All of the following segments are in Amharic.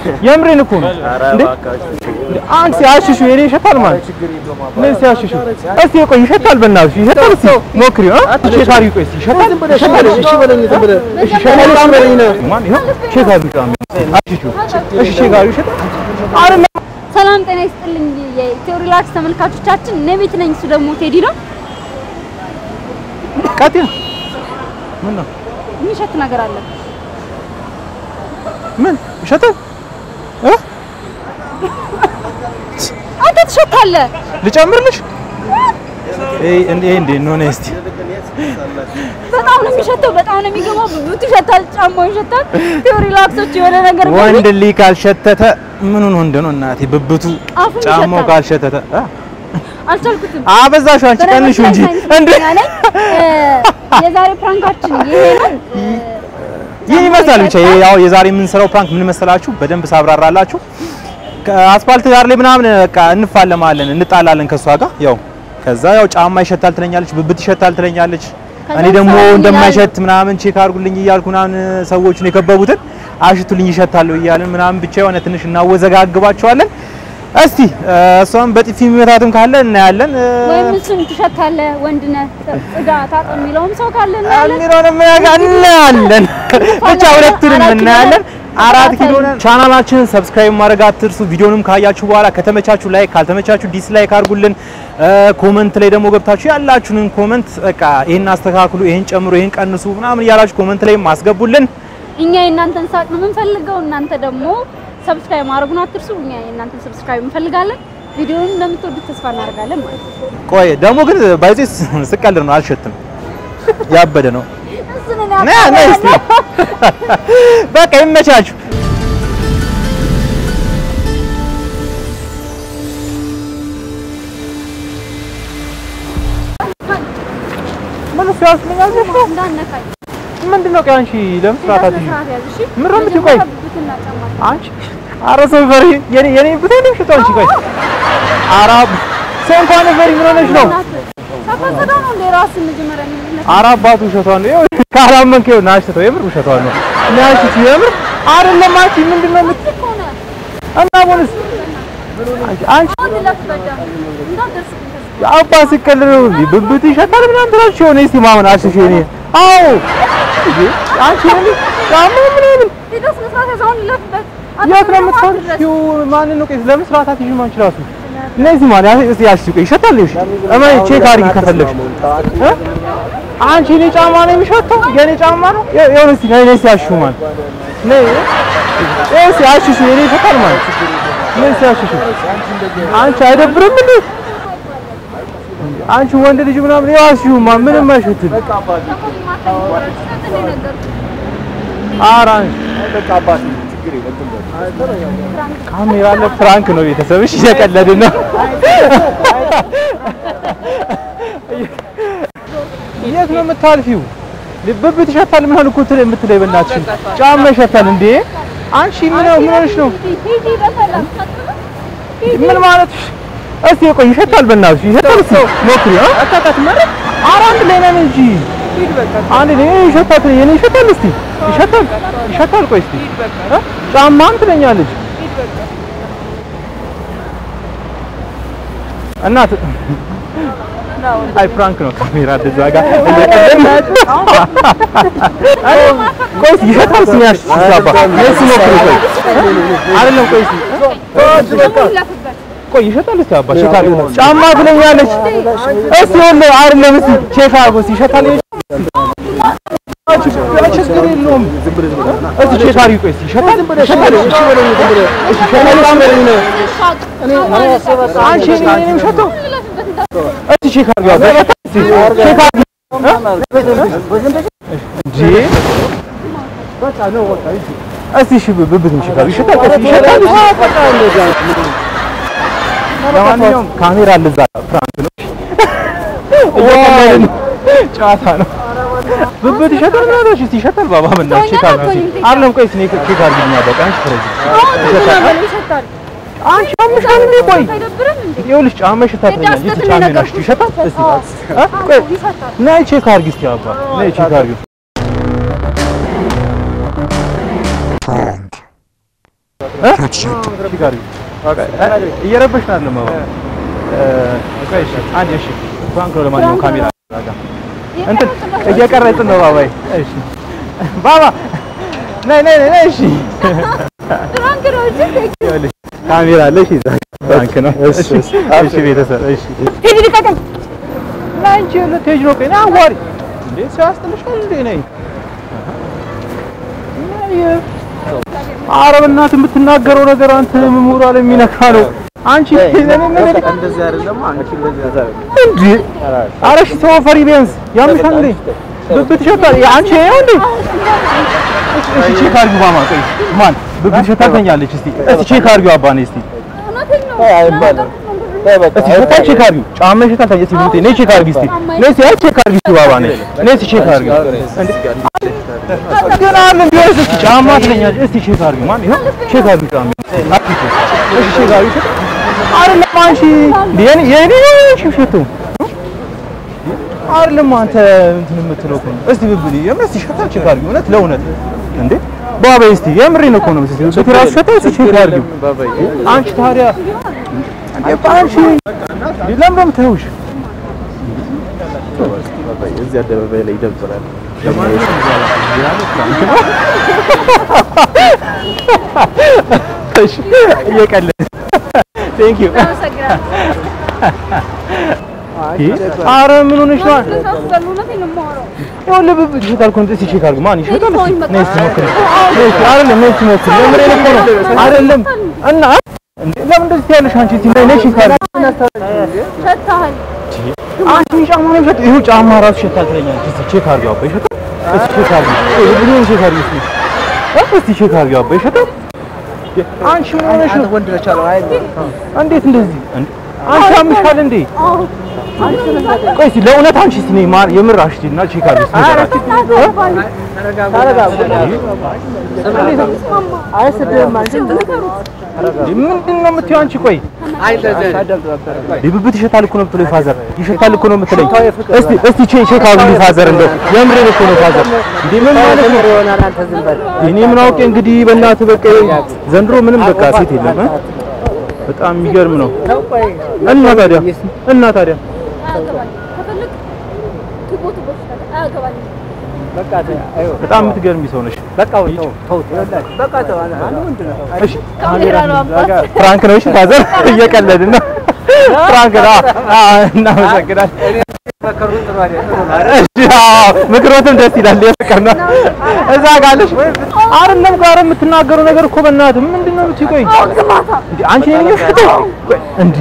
የምሬን እኮ ነው እንዴ አንቺ ሲያሽሹ የኔ ይሸታል ማለት ምን ሲያሽሹ እስቲ ቆይ ይሸታል በእናትሽ ይሸታል እስቲ ሞክሪው አ ቼክ አድርጊው ቆይ እስቲ ይሸታል ይሸታል እሺ በለኝ ዝም ብለህ እሺ ይሸታል በለኝ ነው ማን ይኸው ቼክ አድርጊው አሽሹ እሺ ቼክ አድርጊው ይሸታል አይደለም ሰላም ጤና ይስጥልኝ የኢትዮ ሪላክስ ተመልካቾቻችን፣ እኔ ቤት ነኝ፣ እሱ ደግሞ ቴዲ ነው። ቀጥያ ምን ነው የሚሸት ነገር አለ። ምን ይሸታል እ አንተ ትሸታለህ። ልጨምርልሽ እይ እንዴ እንዴ ነው ነይ እስቲ በጣም ነው የሚሸተው፣ በጣም ነው የሚገባው። ብብቱ ይሸታል፣ ጫማው ይሸታል። ኢትዮ ሪላክሶች የሆነ ነገር ወንድ ልጅ ካልሸተተ ምኑን ወንድ ነው እናቴ? ብብቱ አፉን ጫማው ይሸታል። ካልሸተተ አ አልቻልኩትም። አበዛሽ አንቺ ቀንሹ እንጂ እንዴ የዛሬ ፕራንካችን ይሄ ነው። ይህ ይመስላል ብቻ ይሄ ያው የዛሬ የምንሰራው ፕራንክ ምን መሰላችሁ? በደንብ ሳብራራላችሁ ከአስፋልት ዳር ላይ ምናምን በቃ እንፋለማለን፣ እንጣላለን ከሷ ጋር ያው ከዛ ያው ጫማ ይሸታል ትለኛለች፣ ብብት ይሸታል ትለኛለች። ከዛ እኔ ደግሞ ሰላም እንደማይሸት ምናምን ቼክ አድርጉልኝ እያልኩ ምናምን ሰዎቹን የከበቡትን አሽቱልኝ ይሸታል እያልን ምናምን ብቻ የሆነ ትንሽ እናወዘጋግባቸዋለን። እስቲ እሷም በጥፊ የሚመታትም ካለ እናያለን። ወይም እሱን ትሸታለህ፣ ወንድ ነህ፣ ጽዳ ታጥ የሚለውም ሰው ካለ እናያለን። አሚሮንም እናያለን። ብቻ ሁለቱንም አራት ኪሎ እናያለን። ነን። አራት ኪሎ ተከታተሉ። ነን። ቻናላችንን ሰብስክራይብ ማድረግ አትርሱ። ቪዲዮንም ካያችሁ በኋላ ከተመቻችሁ ላይክ፣ ካልተመቻችሁ ዲስላይክ አድርጉልን። ኮመንት ላይ ደግሞ ገብታችሁ ያላችሁንን ኮመንት በቃ ይሄን አስተካክሉ፣ ይሄን ጨምሩ፣ ይሄን ቀንሱ ምናምን እያላችሁ ኮመንት ላይ ማስገቡልን። እኛ የእናንተን ሳቅ ነው የምንፈልገው። እናንተ ደግሞ ሰብስክራይብ ማድረጉን አትርሱ። እኛ የእናንተን ሰብስክራይብ እንፈልጋለን። ቪዲዮውን እንደምትወዱት ተስፋ እናደርጋለን ማለት ነው። ቆይ ደግሞ ግን ባይዜ ስቀልድ ነው፣ አልሸትም። ያበደ ነው። እሱን እኔ ና ና እስቲ በቃ ይመቻችሁ። ምን ሲያስመኛል ነው? እንዳነካኝ ምንድን ነው? ቆይ አንቺ ለምን ስርዓት አትይዥም? ስርዓት ያዝ እሺ። ምን ነው የምትይው? ቆይ ብብትና ጫማ አንቺ ኧረ ሰው ፈሪ የኔ የኔ ብታይ ነው ሽቶ አንቺ ቆይ ኧረ ሰው እንኳን ፈሪ ምን ሆነሽ ነው? ሳታጸዳ ነው እንደ ራስን መጀመሪያ የሚነሳ ኧረ አባቱ ውሸቷን ነው። ይኸው ካላመንክ ይኸው ናሽ ተው የምር ውሸቷን ነው። ናሽ የምር አይደለም። አንቺ ምንድን ነው የምት እኮ ነው። እና ቦንስ አንቺ አንቺ አሁን ለፍበዳ እንዳትደርስብኝ ተስፋ አባ ሲቀልድ ነው እንዴ? ብብት ይሸታል ምናምን ትላለች። የሆነ እስቲ ማመን አሽሽ እኔ አዎ እንዴ አንቺ ምን ጫማ ምናምን ሄደህ ስነ ስርዓት ያዝ። አሁን ለፍበት የት ነው የምትፈልጊው? ማንን ነው ቆይ ለምን ስርዓት አትይዥም አንቺ ራሱ እነዚህ ማለት እስቲ ያሽሽ ቆይ ይሸታል ይሽ እማይ ቼክ አድርጊ ከፈለግሽ እ? አንቺ እኔ ጫማ ነው የሚሸተው የኔ ጫማ ነው የሆነ እስቲ ነይ ነይ እስቲ ያሽሹ ማለት ነይ እስቲ ያሽሹ የኔ ይሸታል ማለት ነይ እስቲ ያሽሹ አንቺ አይደብርም እንዴ አንቺ ወንድ ልጅ ምናምን ያሽሹ ማ ምንም አይሸትም ኧረ አንቺ ካሜራ አለ ፍራንክ ነው ቤተሰብሽ እየቀለድን ነው የት ነው የምታልፊው ብብት ይሸታል ምናምን እኮ ትል የምትለይ በእናትሽ ጫማ ይሸታል እንዴ አንቺ ምን ነው ምን ሆነሽ ነው ሂጂ በሰላም ምን ማለት እስቲ ቆይ ይሸታል በእናትሽ ይሸታል እስቲ ሞክሪ አ አታካት ማለት ኧረ አንድ ላይ ነን እንጂ አንድ ላይ ይሸታል የኔ ይሸታል እስቲ ይሸታል ይሸታል ቆይ እስቲ እ? ጫማም ትለኛለች እናት አይ ፍራንክ ነው ካሜራ እንደዛ ጋር ቆይ እስቲ ይሸታል እስቲ ያሽ ሲያባ ነስ ሞክሪ ቆይ አይደለም ቆይ እስቲ ለፍበት ቆይ ይሸጣል እስቲ አባ ቼክ አድርጎ ጫማ ትለኛለች። እስቲ ወለ አይደለም እስቲ ቼክ አድርጎ እስቲ ይሸጣል። ችግር የለውም እስቲ ቼክ አድርጊ። ቆይ እስቲ ይሸጣል ይሸጣል። እሺ በለኝ ዝም ብለህ እሺ ይሸጣል በለኝ ነው አንቺ እኔ ነኝ የምሸጠው። እስቲ ቼክ አድርጊ አባ እስቲ ቼክ አድርጊ እንጂ እስቲ እሺ ብብት ምሽካል ይሸጣል እስቲ ይሸጣል በቃ እንደዛ ለማንኛውም ካሜራ አለ እዛ ፍራንክ ነው እየቀለድን ነው። ጨዋታ ነው። ብብት ይሸጣል ምናምን እሺ ይሸጣል ባባ ምናምን ቼክ አድርጊ አይደለም ቆይ እስኪ ቼክ አድርጊ በቃ አንቺ ፍረጂ ይሸታል። አንቺ አምሻል እንዴ ቆይ አይደብርም እንዴ? ይኸውልሽ ጫማ ይሸታል ትለኛለች እስኪ ጫማ ናሽ ይሸታል እስኪ እ? ቆይ ይሸታል። ነይ ቼክ አድርጊ እስኪ አባ ነይ ቼክ አድርጊ እ? ቼክ አድርጊው። እየረበሽን አይደለም ባባ። እ፣ ቆይ እሺ፣ አንዴ እሺ። ፍራንክ ነው ለማንኛውም ካሜራ ጋር እንትን እየቀረጽን ነው ባባዬ። እሺ ባባ ነይ ነይ ነይ። እሺ ፍራንክ ነው እንጂ ይኸውልሽ ካሜራ አለ። እሺ እዛ ፍራንክ ነው። እሺ እሺ ቤተሰብ እሺ ሂጂ ልቀቀኝ። ላንቺ ልትሄጂ ነው? ቆይ ና አዋሪ እንዴ ሰው ያስጥልሻል እንዴ? ነይ ኧረ በእናትህ የምትናገረው ነገር አንተ ሞራል የሚነካ ነው። አንቺ እንደዚህ አይደለም አንቺ እንደዚህ አይደለም እንዴ ኧረ እሺ ሰው ፈሪ ቢያንስ ያምሻል እንዴ? ብብት ይሸታል። አንቺ ይኸው እንዴ እሺ ቼክ አድርጊው ማማ። ቆይ ማን ብብት ይሸታል ተኛለች። እስቲ እስቲ ቼክ አድርጊው አባ ነይ እስቲ እውነቴን ነው። አይባልም እስቲ ሸታል ቼክ አድርጊው። ጫማ ይሸታል ተኛ። እስቲ ብብቴ ነይ ቼክ አድርጊ እስቲ ነይ እስቲ አይ ቼክ አድርጊ እስቲ ባባ ነይ ነይ እስቲ ቼክ አድርጊው። ገና አለ ቢሆንስ እስቲ ጫማ ትለኛለች። እስቲ ቼክ አድርጊው ማን ይኸው ቼክ አድርጊው ጫማ እሺ ቼክ አድርጊው አይደለም አንቺ እንዴ የኔ የኔ ሽሽቱ አይደለም አንተ እንትን የምትለው እኮ ነው። እስቲ ብብል የምር እስቲ ሸታ ቼክ አድርጊው እውነት ለእውነት እንዴ ባባ እስቲ የምሬን እኮ ነው። እስቲ እስቲ ራሱ ሸታ እስቲ ቼክ አድርጊው ባባዬ አንቺ ታዲያ እንዴ አንቺ ለምን ነው የምታዩሽ? ባባዬ እዚህ አደባባይ ላይ ይደብራል እሺ እየቀለድን ቴንክ ዩ አመሰግናለሁ። ኧረ ምን ሆነሽ ነው? ተሳስቻለሁ። እውነቴን ነው የማወራው። ይኸውልህ ብብት ይሸጣል እኮ እስቲ ቼክ አድርጊው ማን ይሸጣል? ተወኝ እስቲ በቃ። ነይ እስቲ ሞክሪ ነይ እስቲ አይደለም ነይ እስቲ ሞክሪ የምሬን እኮ ነው አይደለም እና እንዴ ለምን እንደዚህ ትያለሽ አንቺ እስቲ ነይ ነይ ቼክ አድርጊው ሸታሃል። አንቺ ጫማ ነው ይሸጥ ይኸው ጫማ ራሱ ይሸጣል ትለኛለች እስቲ ቼክ አድርጊው አባ ይሸጣል እስቲ ቼክ አድርጊው ይሄ ብሉን ቼክ አድርጊው እስቲ እ እስቲ ቼክ አድርጊው አባ ይሸጣል አንቺ ምን ሆነሽ ነው ወንድ ነች አለው አይ እንዴት እንደዚህ እንዴ አንቺ አምሻል እንዴ አዎ። ቆይ እስቲ ለእውነት አንቺ እስቲ ነይ ማር የምር አሽቲና ቼክ አድርጊው እስቲ ንገራቸው ምንድን ነው የምትይው አንቺ? ቆይ ብብት ይሸታል እኮ ነው የምትለኝ ፋዘር፣ ይሸታል እኮ ነው የምትለኝ። እስቲ እስቲ ቼክ ቼክ አድርጉልኝ ፋዘር፣ እንደው የምሬን እኮ ነው ፋዘር። እንዴ ምን ማለት ነው? ይሆናል አንተ ዝም በል እኔ ምን አውቄ እንግዲህ በእናትህ በቃ ዘንድሮ ምንም በቃ ሴት የለም እ? በጣም የሚገርም ነው። እና ታዲያ እና ታዲያ አያገባኝም። ከፈለግ ትቦ ትቦ ይችላል። አያገባኝም። በቃ አዩ በጣም የምትገርሚ ሰው ነሽ። በቃ ተው ተው በቃ ተው አንተ ወንድ ነው እሺ ካሜራ ነው አባት። ፍራንክ ነው። እሺ ፋዘር እየቀለድን ነው። ፍራንክ ነው። አዎ እናመሰግናለን። መከሩን ጥሩ አይደለም እሺ አዎ ምክሮትም ደስ ይላል። የፍቅር ነው እዛ ጋለሽ አይደለም ጋር የምትናገረው ነገር እኮ በእናትህ ምንድን ነው የምትይው? ቆይ እንዴ አንቺ ነኝ ፍቅር እንዴ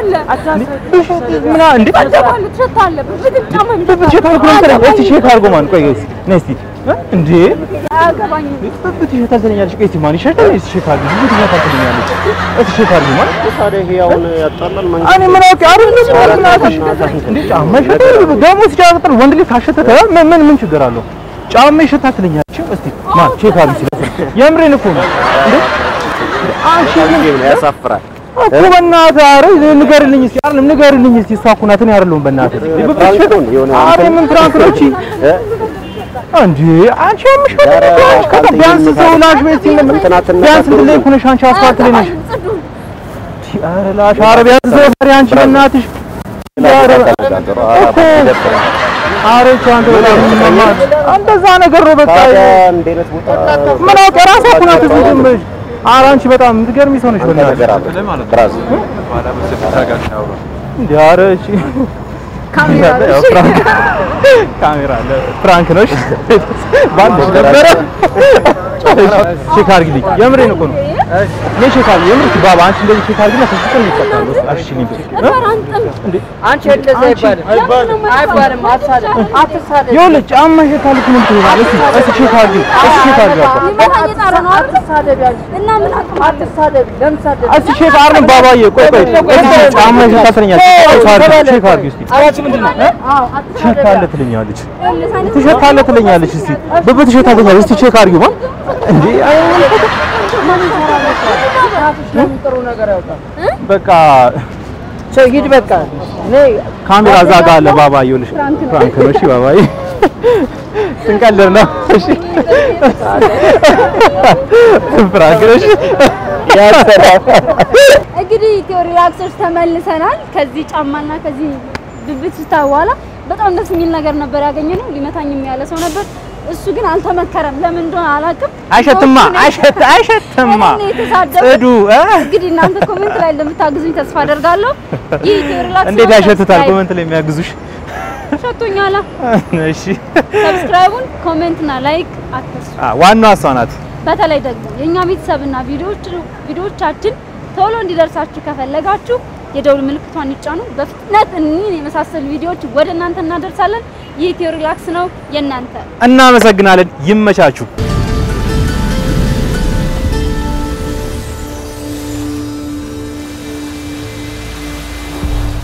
ምን እንዴ ትሸታለህ፣ ትሸታለህ። ብብትም ጫማም ብብት ሸታል እኮ ነው የምትለኝ። እስቲ ቼክ አድርጎ ማን ቆይ እስቲ ነይ እስቲ እ? እንዴ አያገባኝም። ብብት ይሸታል ትለኛለች። ቆይ እስቲ ማን ይሸታል? እስቲ ቼክ አድርጊ። ብብት ይሸታል ትለኛለች። እስቲ ቼክ አድርጊ ማን ታዲያ ይሄ አሁን ያጣላል እኔ ምን አውቄ አይደለም ምናምን እንዴ ጫማ ይሸታል ደግሞ ሲጫወት ወንድ ልጅ ካሸተተ ምን ምን ምን ችግር አለው? ጫማ ይሸታል ትለኛለች። እስቲ ማን ቼክ አድርጊ ሲለኝ የምሬን እኮ ነው እንዴ አንቺ ምን ያሳፍራል እኮ በእናትህ ኧረ ንገርልኝ እስኪ አይደለም ንገርልኝ እስኪ እሷ እኮ ናት እኔ አይደለሁም በእናትህ ብብት ይሸታል ኧረ ምን ፍራንክ ነው እቺ እንዴ አንቺ አምሽበት አንቺ ቢያንስ ሰው ላሽ ቤት ሲል ቢያንስ እንትን ላይ እኮ ነሽ አንቺ አስፋልት ላይ ነሽ ጽዱ ኧረ ላሽ ኧረ ቢያንስ ሰው ፈሪ አንቺ በእናትሽ ኧረ እኮ ኧረ እቺ አንተ በጣም ምንማ እንደዛ ነገር ነው በቃ እንዴት ቦታ ምን አውቄ ራሷ እኮ ናት እዚህ ዝም ብለሽ ኧረ አንቺ በጣም የምትገርሚ ሰው ነሽ በእናትሽ ነገር አለ ብራዝ እንዴ ኧረ እቺ ካሜራ ነው። ያው ፍራንክ ካሜራ አለ ፍራንክ ነው እሺ ባንድ ነበረ ቼክ አድርጊልኝ የምሬን እኮ ነው እኔ ቼክ አድርጊ የምር እስኪ ባባ አንቺ እንደዚህ ቼክ አድርጊና ተስቀል ይፈታል እሺ እኔ ነበር አንተም እንዴ አንቺ እንደዛ አይባልም አይባልም አትሳደብ አትሳደብ ይኸውልህ ጫማ ይሸታል እኮ ነው የምትለው እስኪ እስኪ ቼክ አድርጊ እስኪ ቼክ አድርጊ አባ ሊመታ እየጣረ ነው አይደል? አትሳደብ ያልኩህ እና ምን አቅም አለ? አትሳደብ ለምን ሳደብ እስኪ ቼክ አድርጊ ባባዬ ቆይ ቆይ እስኪ ጫማ ይሸታል ትለኛለች ቼክ አድርጊ ቼክ አድርጊ እስኪ አራች ምንድን ነው አዎ አትሳደብ። ትሸታለህ ትለኛለች ይኸውልህ ሳይነስ ትሸታለህ ትለኛለች እስኪ ብብት ትሸታለህ ትለኛለች እስኪ ቼክ አድርጊ ማ እንዴ አይ ለምን ጥሩ ነገር ያውጣል በቃ ሰው ሂድ በቃ እኔ ካሜራ እዛ ጋር አለ ባባ ይኸውልሽ ፍራንክ ነው እሺ ባባዬ ስንቀልድ ነው እሺ ፍራንክ ነው እሺ እንግዲህ ኢትዮ ሪላክሶች ተመልሰናል። ከዚህ ጫማና ከዚህ ብብት ሽታ በኋላ በጣም ደስ የሚል ነገር ነበር ያገኘነው። ሊመታኝም ያለ ሰው ነበር። እሱ ግን አልተመከረም። ለምን እንደሆነ አላውቅም። አይሸትማ ሰዎቹ ነው- አይሸት አይሸትማ እኔ ነው የተሳደቡት። ጽዱ እ? እንግዲህ እናንተ ኮሜንት ላይ እንደምታግዙኝ ተስፋ አደርጋለሁ። ይህ ኢትዮ ሪላክስ እንዴት ነው። ያሸትታል? ሰብስክራይብ ኮመንት ላይ የሚያግዙሽ ሸቶኛላ። እሺ ሰብስክራይቡን ኮሜንትና ላይክ አትርሱ። አ ዋናዋ እሷ ናት። በተለይ ደግሞ የኛ ቤተሰብና ቪዲዮዎች ቪዲዮዎቻችን ቶሎ እንዲደርሳችሁ ከፈለጋችሁ የደውል ምልክቷን ይጫኑ። በፍጥነት እኒህን የመሳሰሉ ቪዲዮዎች ወደ እናንተ እናደርሳለን። ይህ ኢትዮ ሪላክስ ነው የእናንተ እናመሰግናለን። ይመቻችሁ።